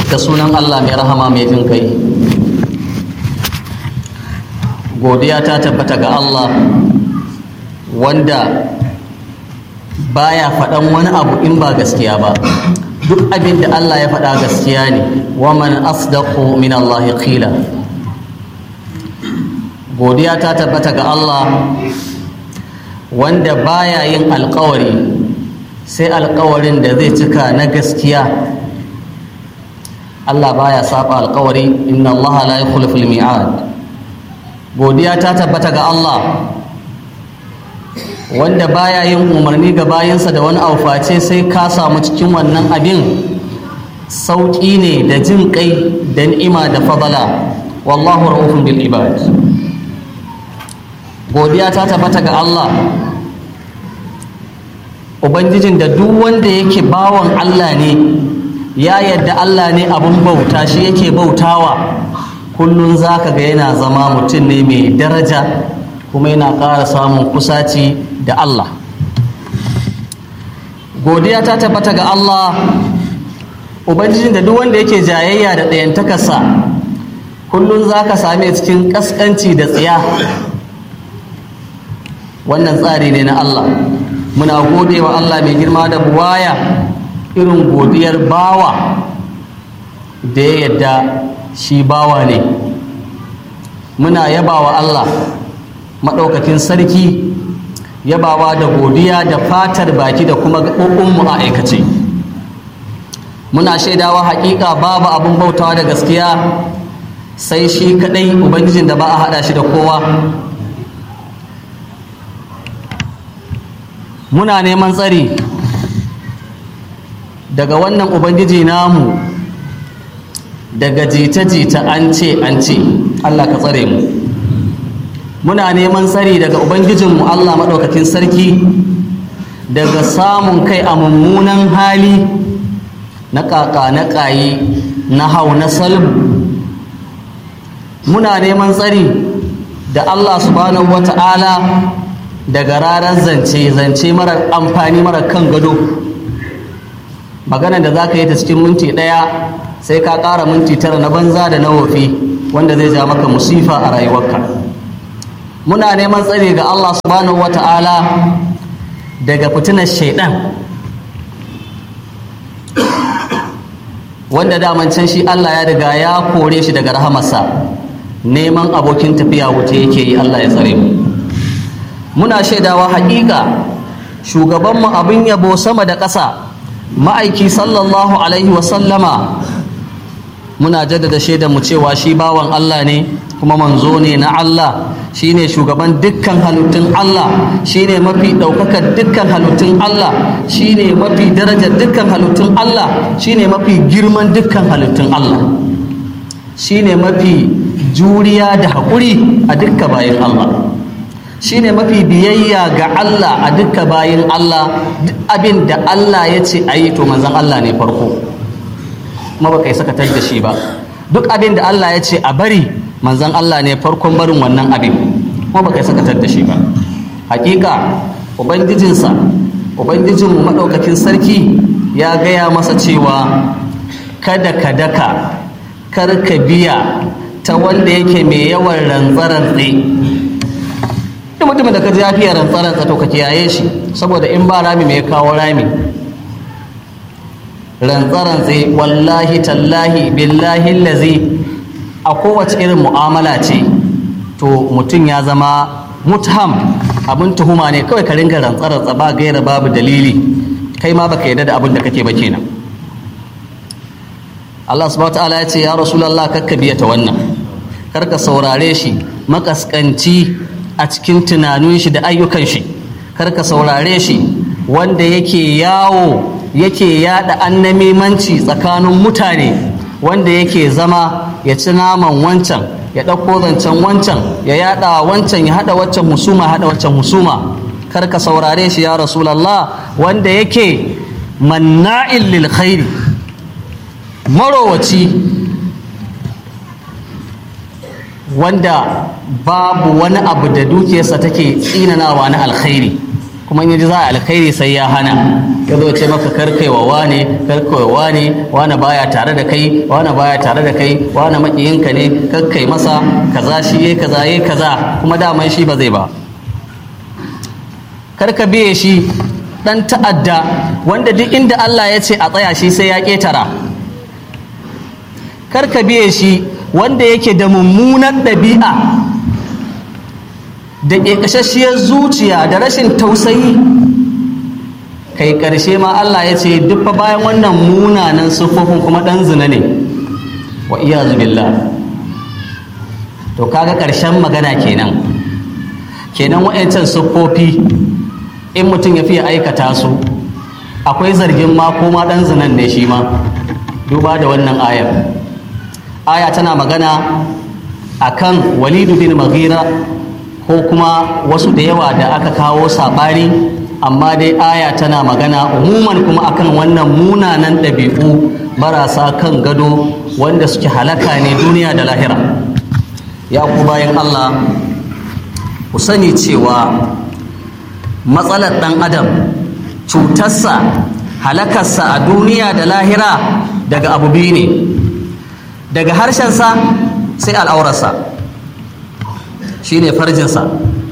da sunan Allah mai rahama mai jin kai godiya ta tabbata ga Allah wanda baya faɗan wani abu in ba gaskiya ba duk abin da Allah ya faɗa gaskiya ne wa man asdaqu min Allah qila godiya ta tabbata ga Allah wanda baya yin alkawari sai alkawarin da zai cika na gaskiya Allah baya saba alkawari inna Allah la yukhliful mi'ad godiya ta tabbata ga Allah wanda baya yin umarni ga bayansa da wani auface sai ka samu cikin wannan abin sauƙi ne da jin kai da ni'ima da fadala wallahu ra'ufun bil ibad godiya ta tabbata ga Allah ubangijin da duk wanda yake bawan Allah ne ya yadda Allah ne abun bauta shi yake bautawa kullum zaka ga yana zama mutum ne mai daraja kuma yana ƙara samun kusaci da Allah godiya ta tabbata ga Allah ubangijin da duk wanda yake jayayya da ɗayantakarsa kullum za ka same cikin ƙasƙanci da tsiya wannan tsari ne na Allah muna gode wa Allah mai girma da buwaya irin godiyar bawa da ya yadda shi bawa ne muna yaba wa Allah maɗaukakin sarki yabawa da godiya da fatar baki da kuma gaɓoɓinmu a aikace muna shaidawa haƙiƙa babu abin bautawa da gaskiya sai shi kaɗai ubangijin da ba a haɗa shi da kowa muna neman tsari daga wannan ubangiji namu daga jita-jita an ce an ce allah ka tsare mu muna neman tsari daga ubangijinmu allah maɗaukakin sarki daga samun kai a mummunan hali na ƙaƙa na ƙayi na hau na salbu muna neman tsari da allah subhanahu wa ta'ala daga ranar zance zance marar amfani marar kan gado magana da za ka yi ta cikin minti ɗaya sai ka ƙara minti tara na banza da na wofi wanda zai ja maka musifa a rayuwarka muna neman tsare ga Allah subhanahu wata'ala daga fitinar shaidan wanda daman can shi Allah ya riga ya kore shi daga rahamarsa neman abokin tafiya wuce yake yi Allah ya tsare mu muna shaidawa haƙiƙa shugabanmu abin yabo sama da ƙasa ma'aiki sallallahu alaihi wasallama muna jaddada shaidar mu cewa shi bawan Allah ne kuma manzo ne na Allah shine shugaban dukkan halittun Allah shine mafi ɗaukakar dukkan halittun Allah shine mafi darajar dukkan halittun Allah shine mafi girman dukkan halittun Allah shine mafi juriya da haƙuri a dukkan bayan Allah shine mafi biyayya ga Allah a dukkan bayan Allah duk abin da Allah ya ce a yi to manzon Allah ne farko kuma ba kai sakatar da shi ba duk abin da Allah ya ce a bari manzon Allah ne farkon barin wannan abin kuma ba kai sakatar da shi ba hakika ubangijinsa ubangijinmu maɗaukakin sarki ya gaya masa cewa kada ka daka kar ka biya ta wanda yake mai yawan rantsarantse duk mutumin da ka ji ya fiye rantsarantse to ka kiyaye shi saboda in ba rami mai kawo rami rantsarantse wallahi tallahi billahi lazi a kowace irin mu'amala ce to mutum ya zama mutham abin tuhuma ne kawai ka ringa rantsarantsa ba gaira babu dalili kai ma baka yarda da abin da kake ba kenan Allah subhanahu ta'ala ya ce ya rasulullah kakka biya ta wannan karka saurare shi makaskanci a cikin tunanin shi da ayyukan shi karka saurare shi wanda yake yawo yake yada annamimanci tsakanin mutane wanda yake zama ya ci naman wancan ya ɗauko zancen wancan ya yada wancan ya hada waccan husuma hada waccan husuma kar ka saurare shi ya rasulallah wanda yake manna'in lil khairi marowaci wanda babu wani abu da dukiyarsa take tsinanawa na alkhairi kuma in yaji za a alkhairi sai ya hana ya zo ce maka karkaiwa wane karkaiwa wane wane baya tare da kai wane baya tare da kai wane makiyinka ne karkai masa kaza shi yayi kaza yayi kaza kuma daman shi ba zai ba karka biye shi dan ta'adda wanda duk inda Allah ya ce a tsaya shi sai ya ketara karka biye shi wanda yake da mummunar ɗabi'a da ƙeƙashashiyar zuciya da rashin tausayi kai ƙarshe ma Allah ya ce duk fa bayan wannan munanan siffofin kuma ɗan zina ne wa iya billah to kaga ƙarshen magana kenan kenan wa'yancan siffofi in mutum ya fiye aikata su akwai zargin ma ko ma ɗan zinan ne shi ma duba da wannan ayar aya tana magana akan walidu bin maghira ko kuma wasu da yawa da aka kawo saɓani amma dai aya tana magana umuman kuma akan wannan munanan ɗabi'u marasa kan gado wanda suke halaka ne duniya da lahira ya ku bayan allah ku sani cewa matsalar ɗan adam cutarsa halakarsa a duniya da lahira daga abu biyu ne daga harshensa sai al'aurarsa shi ne farjinsa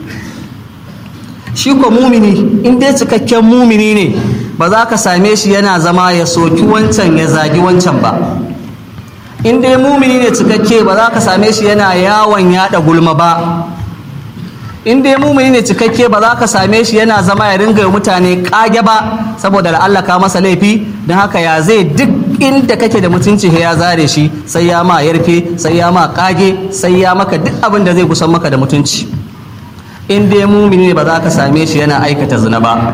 shi ko mumini in dai cikakken mumini ne ba za ka same shi yana zama ya soki wancan ya zagi wancan ba in dai mumini ne cikakke ba za ka same shi yana yawon yada gulma ba in dai mumini ne cikakke ba za ka same shi yana zama ya ringa mutane kage ba saboda la'allaka masa laifi don haka ya zai duk inda kake da mutunci ya zare shi sai ya ma yarfe sai ya ma kage sai ya maka duk abin da zai kusan maka da mutunci in dai mumini ne ba za ka same shi yana aikata zina ba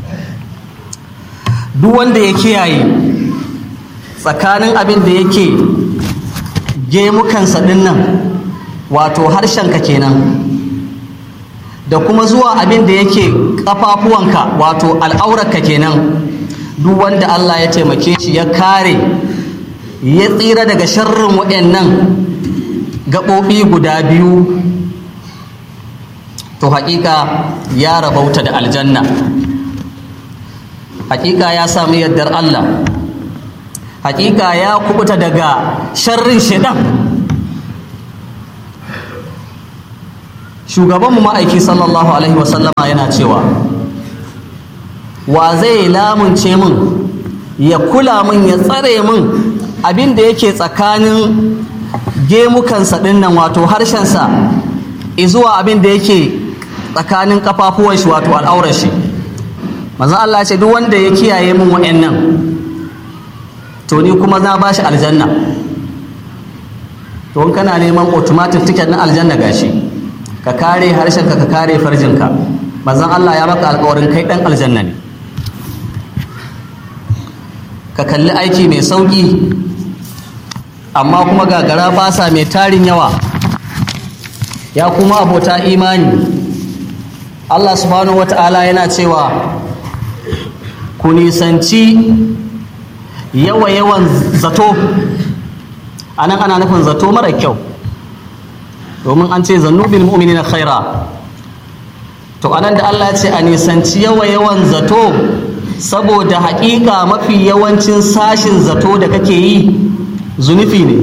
duk wanda ya kiyaye tsakanin abin da yake gemukansa ɗin nan wato harshenka kenan da kuma zuwa abin da yake ƙafafuwanka wato al'aurarka kenan duk wanda Allah ya taimake shi ya kare ya tsira daga sharrin waɗannan gaɓoɓi guda biyu to haƙiƙa ya rabauta da aljanna haƙiƙa ya sami yardar Allah haƙiƙa ya kubuta daga sharrin shaidan shugabanmu ma'aiki sallallahu alaihi wasallama yana cewa wa zai lamunce min ya kula min ya tsare min abin da yake tsakanin gemukansa ɗinnan wato harshensa izuwa abin da yake tsakanin kafafuwan shi wato al'aurar shi manzo Allah ce duk wanda ya kiyaye min wa'annan to ni kuma na bashi aljanna to in kana neman automatic ticket na aljanna gashi ka kare harshenka ka kare farjinka manzon Allah ya maka alƙawarin kai dan aljanna ne ka kalli aiki mai sauƙi amma kuma gagara basa mai tarin yawa ya kuma abota imani Allah subhanahu wata'ala yana cewa ku nisanci yawa-yawan zato a nan ana nufin zato mara kyau domin an ce zannubin mu'mini na khaira to anan da Allah ya ce a nisanci yawa-yawan zato saboda haƙiƙa mafi yawancin sashin zato da kake yi zunufi ne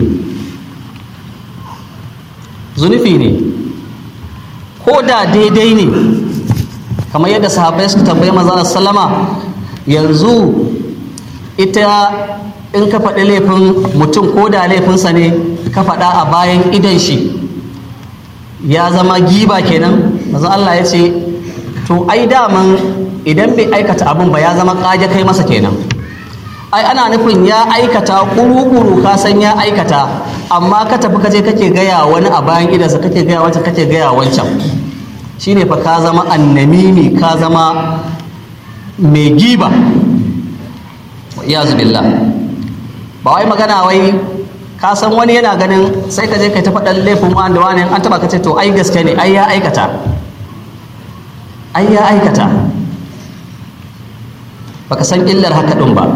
zunufi ne ko da daidai ne kamar yadda sahabbai suka tambayi manzon sallama yanzu ita in ka faɗi laifin mutum ko da laifinsa ne ka faɗa a bayan idan shi ya zama giba kenan manzon Allah ya ce to ai daman idan bai aikata abin ba ya zama ƙage kai masa kenan ai ana nufin ya aikata kuru-kuru ka san ya aikata amma ka tafi kaje kake gaya wani a bayan idansa kake gaya wancan kake gaya wancan shine fa ka zama annamimi ka zama mai giba iyazu billah ba wai magana wai ka san wani yana ganin sai ka je ka ta faɗan laifin wanda wani an taba ka ce to ai gaske ne ai ya aikata ai ya aikata baka san illar haka ɗin ba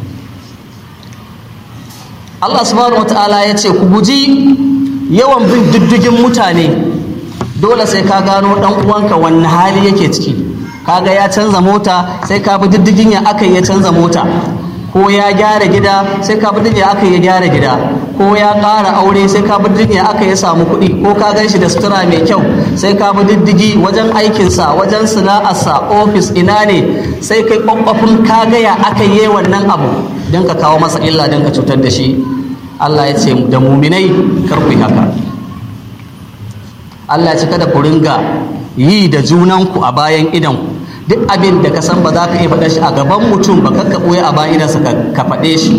Allah subhanahu wata'ala ya ce ku guji yawan bin diddigin mutane dole sai ka gano ɗan uwanka wanne hali yake ciki kaga ya canza mota sai ka bi diddigin ya aka ya canza mota ko ya gyara gida sai ka bi diddigin aka ya gyara gida ko ya ƙara aure sai ka bi diddigin ya aka ya samu kuɗi ko ka gan shi da sutura mai kyau sai ka bi diddigi wajen aikinsa wajen sana'arsa ofis ina ne sai kai kwakwafin ka gaya aka yi wannan abu don ka kawo masa illa don ka cutar da shi Allah ya ce da muminai kar ku yi haka Allah ya ce kada ku ringa yi da junanku a bayan idanku duk abin da ka san ba za ka iya faɗa shi a gaban mutum ba ka ɓoye a bayan idansa ka faɗe shi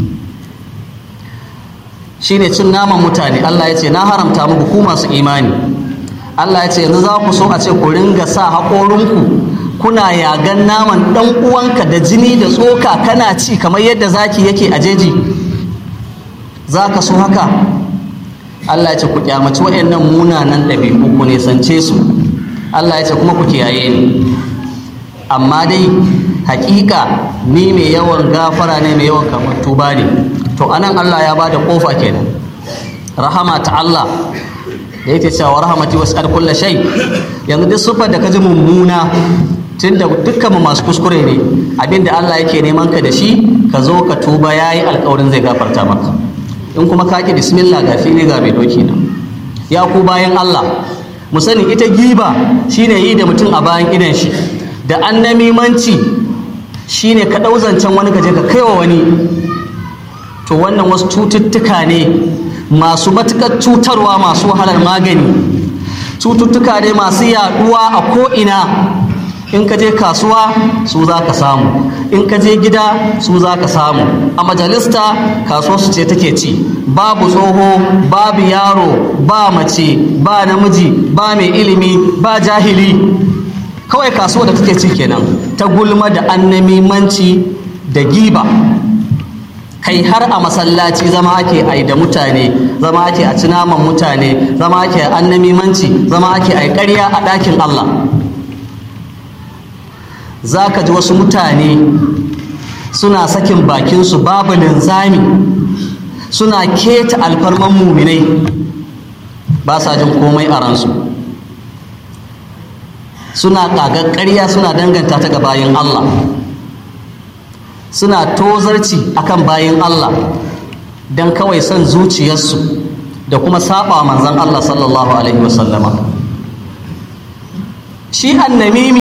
shine cin naman mutane Allah ya ce na haramta muku ku masu imani Allah ya ce yanzu za ku so a ce ku ringa sa haƙorinku kuna yagan naman ɗan uwanka da jini da tsoka kana ci kamar yadda zaki yake a jeji za ka so haka Allah ya ce ku kyamaci waɗannan munanan ɗabi'u ku nisance su Allah ya ce kuma ku kiyaye ni amma dai hakika ni mai yawan gafara ne mai yawan kamar tuba ne to anan Allah ya bada kofa kenan rahama ta Allah da yake cewa rahamati was'al kulli shay yanzu duk sufar da kaji mummuna tunda dukkan mu masu kuskure ne abinda Allah yake neman ka da shi ka zo ka tuba yayi alƙawarin zai gafarta maka in kuma ka ki bismillah ga fili ga mai doki na ya ku bayan Allah mu sani ita giba shine yi da mutum a bayan idan shi da annamimanci shine ka ɗau zancen wani ka je ka kaiwa wani to wannan wasu cututtuka ne masu matuƙar cutarwa masu wahalar magani cututtuka ne masu yaɗuwa a ko'ina in ka je kasuwa su za ka samu in ka je gida su za ka samu a majalista kasuwar su ce take ci babu tsoho babu yaro ba mace ba namiji ba mai ilimi ba jahili kawai kasuwa da take ci kenan ta gulma da annamimanci da giba kai har a masallaci zama ake ai da mutane zama ake a ci naman mutane zama ake a annamimanci zama ake ai ƙarya a ɗakin Allah za ka ji wasu mutane suna sakin bakinsu babu linzami suna keta alfarman muminai ba sa jin komai a ransu suna ƙagar ƙarya suna danganta ta ga bayan Allah suna tozarci akan bayan Allah don kawai son zuciyarsu da kuma saba manzan Allah sallallahu alaihi wasallama shi annamimi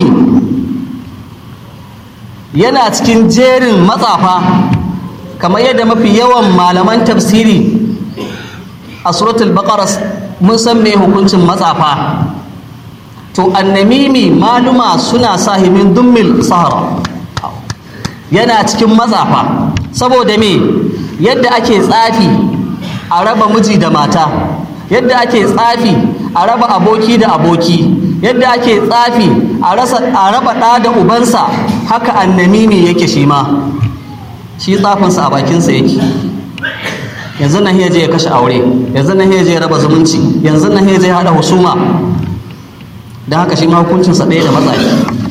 yana cikin jerin matsafa kamar yadda mafi yawan malaman tafsiri a suratul baqara mun san me hukuncin matsafa to annamimi maluma suna sahimin dummil sahara yana cikin matsafa saboda me yadda ake tsafi a raba miji da mata yadda ake tsafi a raba aboki da aboki yadda ake tsafi a raba ɗa da ubansa haka annamimi yake shi ma shi tsafinsa a bakinsa yake yanzu nan je ya kashe aure yanzu nan je ya raba zumunci yanzu nan je ya haɗa husuma don haka shi ma hukuncinsa ɗaya da matsayi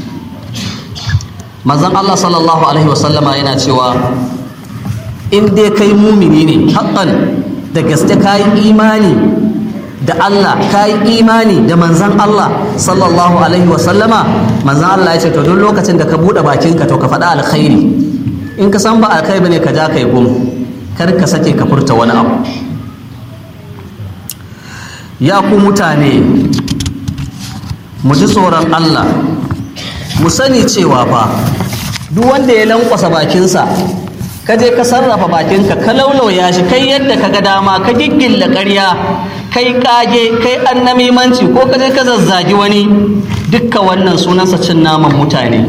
manzon Allah sallallahu alaihi wasallama yana cewa in dai kai mumini ne haƙƙan da gaske ka yi imani da Allah ka yi imani da manzan Allah sallallahu alaihi wasallama manzan Allah ya ce to duk lokacin da ka buɗe bakinka to ka faɗa alkhairi in ka san ba alkhairi bane ka ja kai gum kar ka sake ka furta wani abu ya ku mutane mu ji tsoron Allah mu sani cewa fa duk wanda ya lankwasa bakinsa ka je ka sarrafa bakinka ka laulauya shi kai yadda ka ga dama ka giggilla ƙarya kai kage kai annamimanci ko ka je ka zazzagi wani dukka wannan sunansa cin naman mutane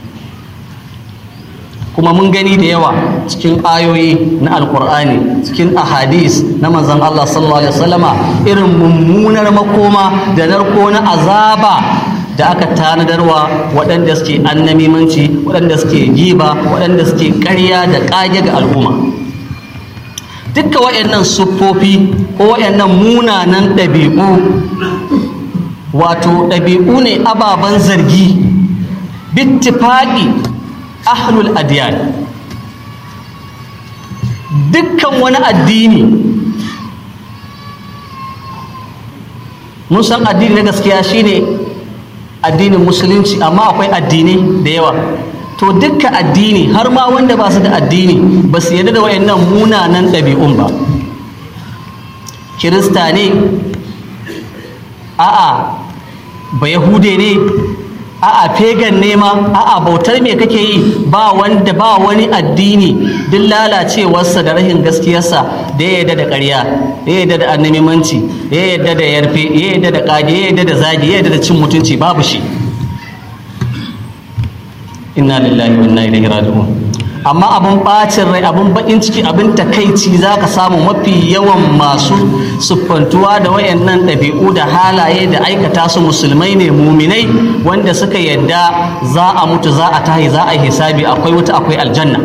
kuma mun gani da yawa cikin ayoyi na alkur'ani cikin ahadis na manzon Allah sallallahu alaihi wasallama irin mummunar makoma da narko na azaba da aka tanadarwa waɗanda suke annamimanci waɗanda suke giba waɗanda suke ƙarya da ƙage ga al'umma dukka waɗannan siffofi ko waɗannan munanan ɗabi'u wato ɗabi'u ne ababen zargi bittifaƙi ahlul adiyan dukkan wani addini mun san addini na gaskiya shine addinin musulunci amma akwai addinai da yawa to dukka addini har ma wanda ba su da addini ba su yarda da wayannan munanan ɗabi'un ba kirista ne a'a ba yahude ne a'a pagan ne ma a'a bautar me kake yi ba wanda ba wani addini duk lalacewarsa da rashin gaskiyarsa da ya yarda da ƙarya ya yarda da annamimanci ya yarda da yarfe ya yarda da ƙage ya yarda da zagi ya yarda da cin mutunci babu shi inna lillahi wa inna ilaihi raji'un amma abin bacin rai abin bakin ciki abin takaici za ka samu mafi yawan masu siffantuwa da wayannan ɗabi'u da halaye da aikata su musulmai ne muminai wanda suka yadda za a mutu za a tahi za a hisabi akwai wuta akwai aljanna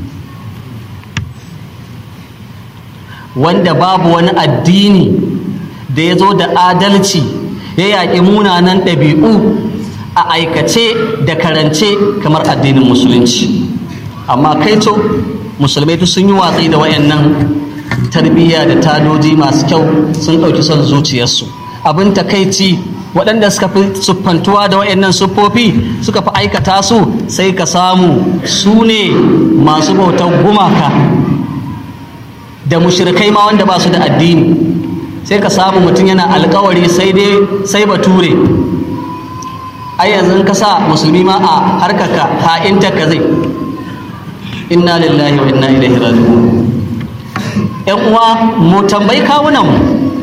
wanda babu wani addini da ya zo da adalci ya yaƙi munanan ɗabi'u a aikace da karance kamar addinin musulunci amma kaito musulmai duk sun yi watsi da wayannan tarbiyya da tadoji masu kyau sun ɗauki son zuciyarsu abin takaici waɗanda suka fi siffantuwa da wayannan siffofi suka fi aikata su sai ka samu su ne masu bautar gumaka da mushrikai ma wanda ba su da addini sai ka samu mutum yana alkawari sai dai sai bature ai yanzu ka sa musulmi ma a harkaka ha'inta ka zai inna lillahi wa inna ilaihi raji'un yan uwa mu tambayi kawunan mu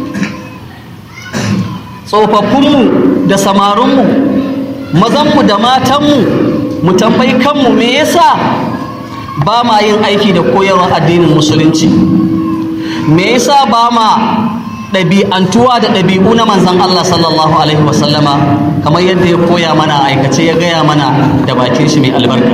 tsofaffinmu da samarinmu mazanmu da matanmu mu tambayi kanmu me yasa ba ma yin aiki da koyarwar addinin musulunci me yasa ba ma ɗabi'antuwa da ɗabi'u na manzan Allah sallallahu alaihi wasallama kamar yadda ya koya mana aikace ya gaya mana da bakin shi mai albarka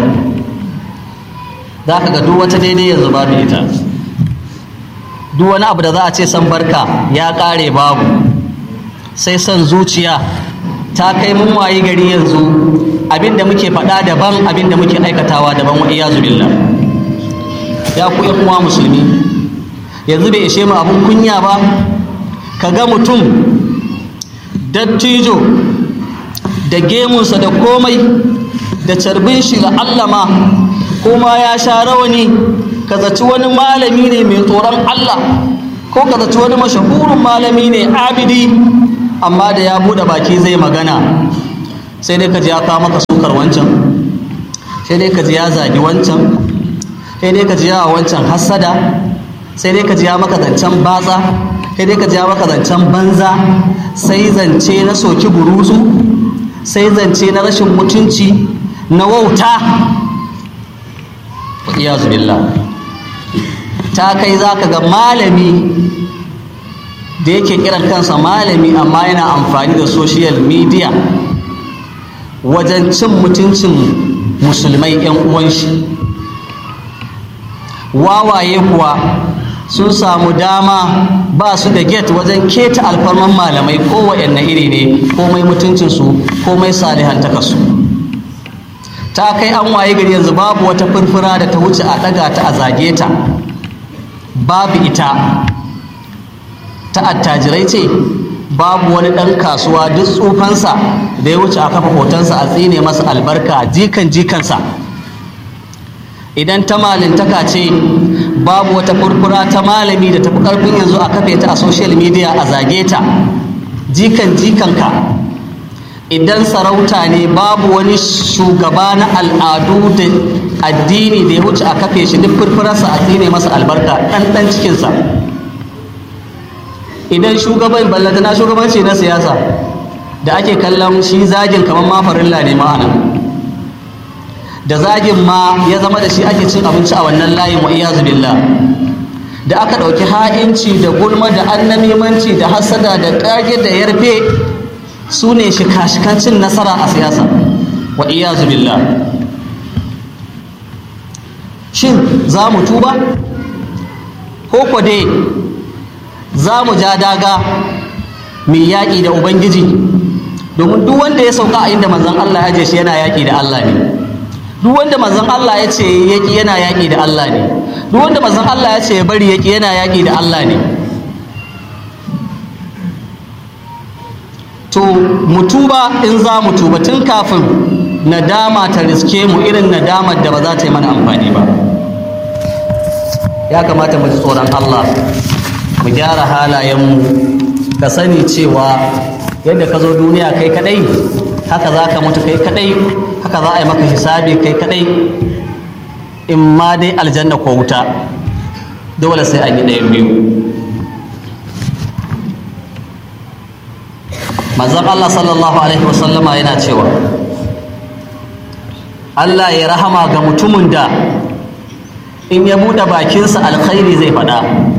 za ka ga duk wata daidai yanzu babu ita duk wani abu da za a ce san barka ya ƙare babu sai son zuciya ta kai mun wayi gari yanzu abin da muke faɗa daban abin da muke aikatawa daban wa iyazu billah ya ku yan uwa musulmi yanzu bai ishe mu abun kunya ba ka ga mutum dattijo da gemunsa da komai da carbin shi ga allama kuma ya sha rawani ka zaci wani malami ne mai tsoron Allah ko ka zaci wani mashahurin malami ne abidi amma da ya buɗe baki zai magana sai dai ka ji ya kawo maka sukar wancan sai dai ka ji ya zagi wancan sai dai ka ji ya wancan hassada sai dai ka ji ya maka zancen batsa sai dai ka ji ya maka zancen banza sai zance na soki buruzu sai zance na rashin mutunci na wauta iyazu billah ta kai za ka ga malami da yake kiran kansa malami amma yana amfani da social media wajen cin mutuncin musulmai 'yan uwan shi wawaye kuwa sun samu dama ba su da get wajen keta alfarman malamai kowane iri ne komai mutuncinsu komai salihantakarsu ta kai an waye gari yanzu babu wata furfura da ta wuce a ɗaga ta a zage ta babu ita ta attajirai ce babu wani ɗan kasuwa duk tsufansa da ya wuce a kafa hotonsa a tsine masa albarka jikan jikansa idan ta malintaka ce babu wata furfura ta malami da tafi ƙarfin yanzu a kafe ta a social media a zage ta jikan jikanka idan sarauta ne babu wani shugaba na al'adu da addini da ya wuce a kafe shi duk furfurarsa a tsine masa albarka ɗan cikinsa idan shugaban ballatana shugabanci na siyasa da ake kallon shi zagin kamar mafarilla ne ma'ana da zagin ma ya zama da shi ake cin abinci a wannan layin wa iyazu billah da aka ɗauki ha'inci da gulma da annamimanci da hasada da ƙage da yarfe su ne shika-shikan cin nasara a siyasa wa iyazu billah shin za mu tuba ko ko dai za mu ja daga mai yaƙi da ubangiji domin duk wanda ya sauka a inda manzon Allah ya je shi yana yaƙi da Allah ne duk wanda manzon Allah ya ce yaƙi yana yaƙi da Allah ne duk wanda manzon Allah ya ce ya bari yaƙi yana yaƙi da Allah ne to mutuba in za mu tuba tun kafin nadama ta riske mu irin nadamar da ba za ta yi mana amfani ba ya kamata mu ji tsoron Allah mu gyara halayenmu ka sani cewa yadda ka zo duniya kai kadai haka za ka mutu kai kadai haka za a yi maka hisabi kai kadai in ma dai aljanna ko wuta dole sai an yi ɗayan biyu manzon Allah sallallahu alaihi wasallama yana cewa Allah ya rahama ga mutumin da in ya buɗe bakinsa alkhairi zai faɗa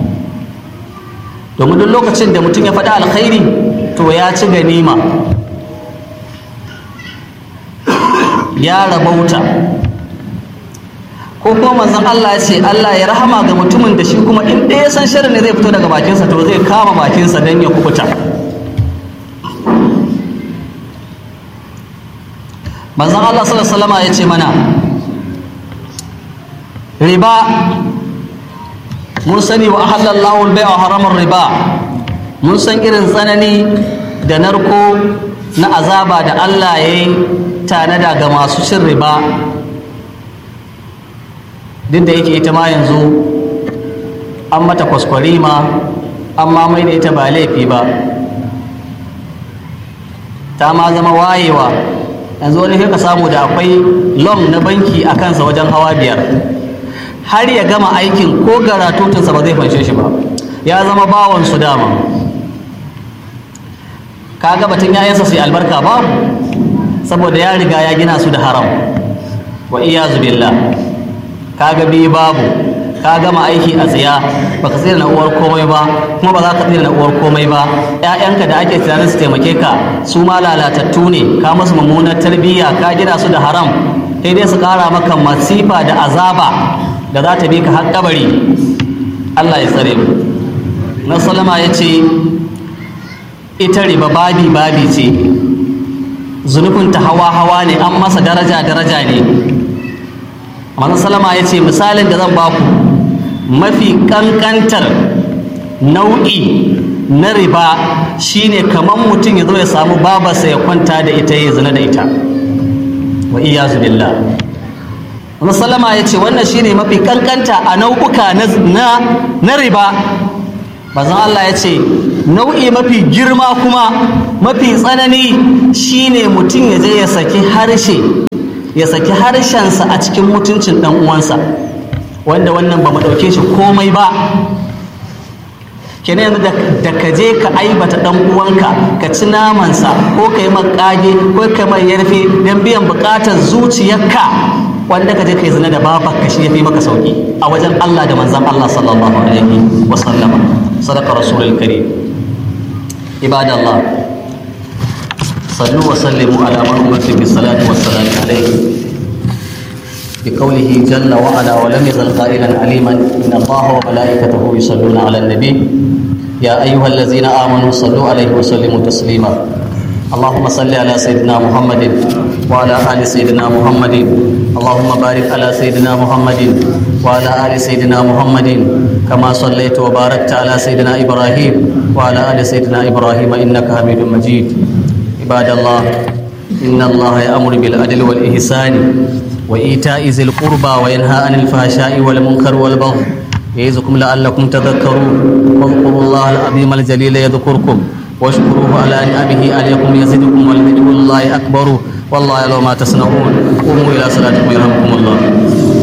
domin duk lokacin da mutum ya faɗa alkhairi to ya ci ganima ya rabauta ko kuma manzon Allah ya ce Allah ya rahama ga mutumin da shi kuma in ɗaya san shirin ne zai fito daga bakinsa to zai kama bakinsa don ya kubuta manzon Allah sallallahu alaihi ya ce mana riba mun sani wa ahallallahu al-bai'a wa haramar riba mun san irin tsanani da narko na azaba da Allah ya yi tanada ga masu cin riba duk da yake ita ma yanzu an mata kwaskwarima an ma mai da ita ba laifi ba ta ma zama wayewa yanzu wani ka samu da akwai lom na banki a kansa wajen hawa biyar har ya gama aikin ko garatutunsa ba zai fanshe shi ba ya zama bawan su dama kaga batun yayansa su yi albarka ba saboda ya riga ya gina su da haram wa iyazu billah kaga bi babu ka gama aiki a tsiya baka tsira na uwar komai ba kuma ba za ka tsira na uwar komai ba ƴaƴanka da ake tunanin su taimake ka su ma lalatattu ne ka musu mummunar tarbiyya ka gina su da haram sai dai su ƙara maka masifa da azaba da za ta bi ka har kabari Allah ya tsare mu na salama ya ce ita riba babi babi ce zunufinta hawa hawa ne an masa daraja daraja ne manzon salama ya ce misalin da zan baku mafi kankantar nau'i na riba shine kamar mutum ya zo ya samu babarsa ya kwanta da ita ya zina da ita wa iyazu billah Salama ya ce wannan shine mafi kankanta a nau'uka na riba bazan Allah ya ce nau'i mafi girma kuma mafi tsanani shine mutum ya je ya saki harshe ya saki harshensa a cikin mutuncin ɗan uwansa wanda wannan ba mu ɗauke shi komai ba kenan yanzu da ka je ka aibata ɗan uwanka ka ci namansa ko ka yi makage ko ka mai yarfe don biyan buƙatar zuciyarka wanda ka je ka yi zina da babar ka shi ya fi maka sauki a wajen Allah da manzan Allah sallallahu alaihi wa sallama sadaka rasulul karim ibadallah sallu wa sallimu ala man umirtu bis salati was salam alaihi بقوله جل وعلا ولم يزل قائلا عليما ان الله وملائكته يصلون على النبي يا ايها الذين امنوا صلوا عليه وسلموا تسليما اللهم صل على سيدنا محمد وعلى ال سيدنا محمد اللهم بارك على سيدنا محمد وعلى ال سيدنا محمد كما صليت وباركت على سيدنا ابراهيم وعلى ال سيدنا ابراهيم انك حميد مجيد عباد الله ان الله يامر بالعدل والاحسان وإيتاء ذي القربى وينهى عن الفحشاء والمنكر والبغي يعظكم لعلكم تذكرون واذكروا الله العظيم الجليل يذكركم واشكروه على نعمه عليكم يزدكم ولذكر الله أكبر والله يعلم ما تصنعون قوموا إلى صلاتكم يرحمكم الله